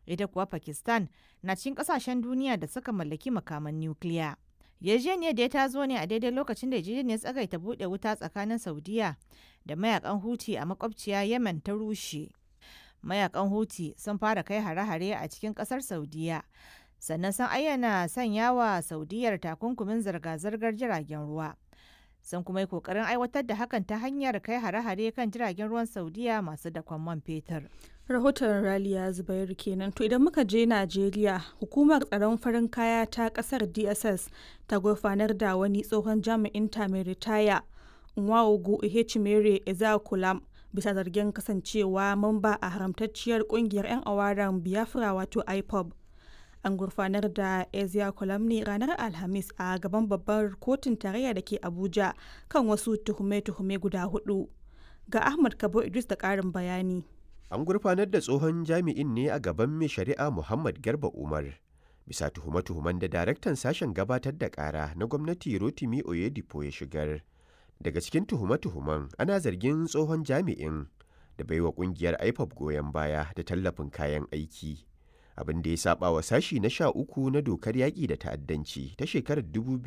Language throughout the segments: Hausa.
ita kuwa pakistan na cikin kasashen duniya da suka mallaki makaman nukiliya yarjejeniyar da ta zo ne a daidai lokacin da yarjejeniyar tsagaita buɗe wuta tsakanin saudiya da mayakan huti a makwabciya yemen ta rushe mayakan huti sun fara kai hare-hare a cikin kasar saudiya sannan sun ayyana sanya wa saudiyar takunkumin zirga-zirgar jiragen ruwa sun kuma yi kokarin aiwatar da hakan ta hanyar kai hare-hare kan jiragen ruwan saudiya masu dakon man fetur rahoton raliya zubairu kenan to idan muka je najeriya hukumar tsaron farin kaya ta kasar dss ta gurfanar da wani tsohon jami'in ta mai ritaya nwaogu ihechimere ezakulam bisa zargin kasancewa mamba a haramtacciyar kungiyar 'yan awaren biafra wato ipob an gurfanar da ezia ne ranar alhamis a gaban babbar kotun tarayya da ke abuja kan wasu tuhume-tuhume guda hudu ga ahmad kabo idris da karin bayani an gurfanar da tsohon jami'in ne a gaban mai shari'a muhammad garba umar bisa tuhume-tuhumen da daraktan sashen gabatar da kara na gwamnati rotimi oyedipo ya shigar daga cikin tuhume-tuhumen ana zargin tsohon jami'in da baiwa kungiyar ipob goyon baya da tallafin kayan aiki abin da ya saba wa sashi na sha uku na dokar yaƙi da ta'addanci ta shekarar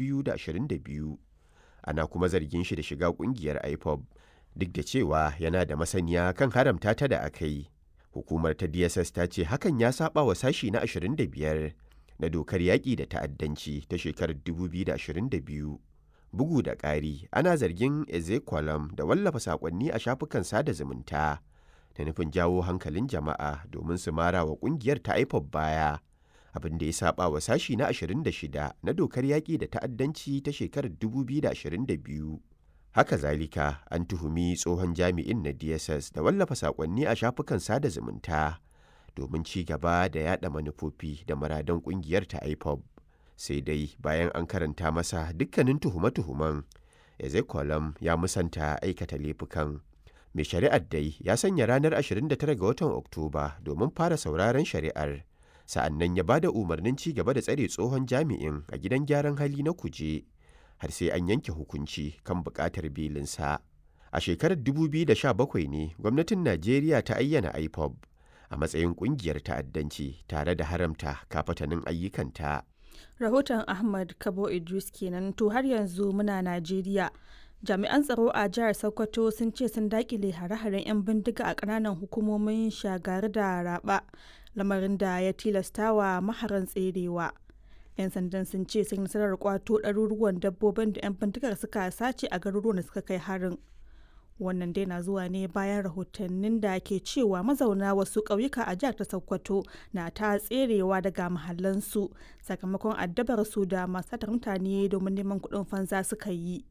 2022 ana kuma zargin shi da shiga kungiyar ipob duk da cewa yana da masaniya kan haramta ta da aka yi hukumar ta dss ta ce hakan ya saba wa sashi na 25 na dokar yaƙi da ta'addanci ta shekarar 2022 bugu da ƙari ana zargin ezekwalam da wallafa saƙonni a shafukan sada zumunta da nufin jawo hankalin jama'a domin su mara wa kungiyar ta ipob baya abin da ya saba wa sashi na 26 na dokar yaƙi da ta'addanci ta shekarar 2022 haka zalika an tuhumi tsohon jami'in na dss da wallafa saƙonni a shafukan sada zumunta domin ci gaba da yada manufofi da muradan kungiyar ta ipob sai dai bayan an karanta masa dukkanin tuhume-tuhumen ezekolam ya musanta aikata laifukan mai shari'ar dai ya sanya ranar 29 ga watan oktoba domin fara sauraron shari'ar sa'an nan ya bada umarnin ci gaba da tsare tsohon jami'in a gidan gyaran hali na kuje har sai an yanke hukunci kan buƙatar belinsa a shekarar 2017 ne gwamnatin najeriya ta ayyana ipob a matsayin ƙungiyar ta'addanci tare da haramta kafatanin ayyukanta rahoton ahmad kabo idris kenan to har yanzu muna najeriya jami'an tsaro a jihar sokoto sun ce sun dakile hare-haren 'yan bindiga a kananan hukumomin shagari da raba lamarin da ya tilasta wa maharan tserewa 'yan sandan sun ce sun nasarar kwato ɗaruruwan dabbobin da 'yan bindigar suka sace a garuruwan da suka kai harin wannan dai na zuwa ne bayan rahotannin da ke cewa mazauna wasu ƙauyuka a jihar ta sokoto na ta tserewa daga mahallansu sakamakon addabar su da masu mutane domin neman kuɗin fansa suka yi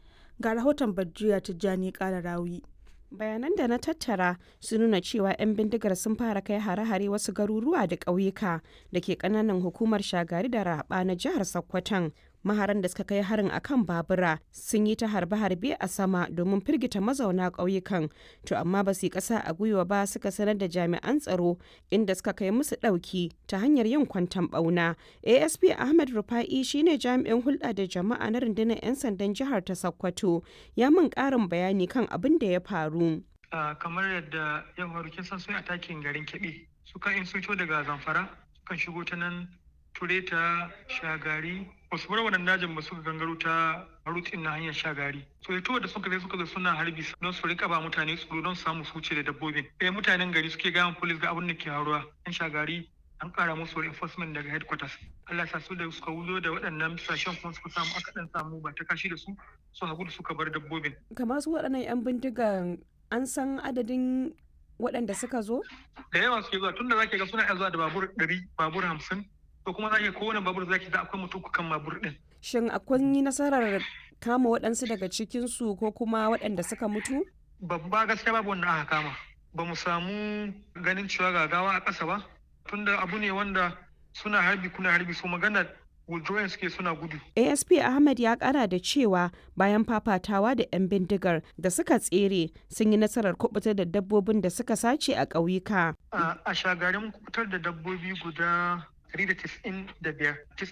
ga rahoton Badriya Tijjani Kala Rawi. Bayanan da na tattara sun nuna cewa 'yan bindigar sun fara kai hare-hare wasu garuruwa da ƙauyuka da ke ƙananan hukumar shagari da raba na jihar Sokoton. Maharan da suka kai harin akan babura sun yi ta harbe-harbe a sama domin firgita mazauna ƙauyukan, to amma ba su yi ƙasa a gwiwa ba suka sanar da jami'an tsaro inda suka kai musu ɗauki ta hanyar yin kwantan ɓauna. ASP Ahmed Rufa'i shine jami'in hulɗa da jama'a na rundunar 'yan sandan jihar ta Sokoto, ya min ƙarin bayani kan abin da ya faru. kamar yadda yan faru kin san sun atakin garin Kebbi, sukan in sun daga Zamfara, sukan shigo ta nan Tureta, Shagari, wasu bar wannan dajin ba suka gangaro ta rutin na hanyar shagari so ito da suka zai suka zo suna harbi don su rika ba mutane tsoro don samu su wuce da dabbobin eh mutanen gari suke gaya police ga abin da ke haruwa yan shagari an kara musu reinforcement daga headquarters Allah sa su da suka wuzo da waɗannan sashen kuma suka samu aka dan samu ba ta kashi da su su hagu suka bar dabbobin kamar su waɗannan yan bindigan an san adadin waɗanda suka zo da yawa suke zuwa tunda zaki ga suna zuwa da babur ɗari babur hamsin to kuma za ki kowane babur zaki ga akwai mutum kan babur din. Shin akwai yi nasarar kama waɗansu daga cikinsu ko kuma waɗanda suka mutu? Babba gaskiya babu wanda aka kama. Ba mu samu ganin cewa gagawa a ƙasa ba. Tunda abu ne wanda suna harbi kuna harbi su magana withdrawing suke suna gudu. ASP Ahmed ya kara da cewa bayan fafatawa da 'yan bindigar da suka tsere sun yi nasarar kubutar da dabbobin da suka sace a ƙauyuka. A shagarin kubutar da dabbobi guda 195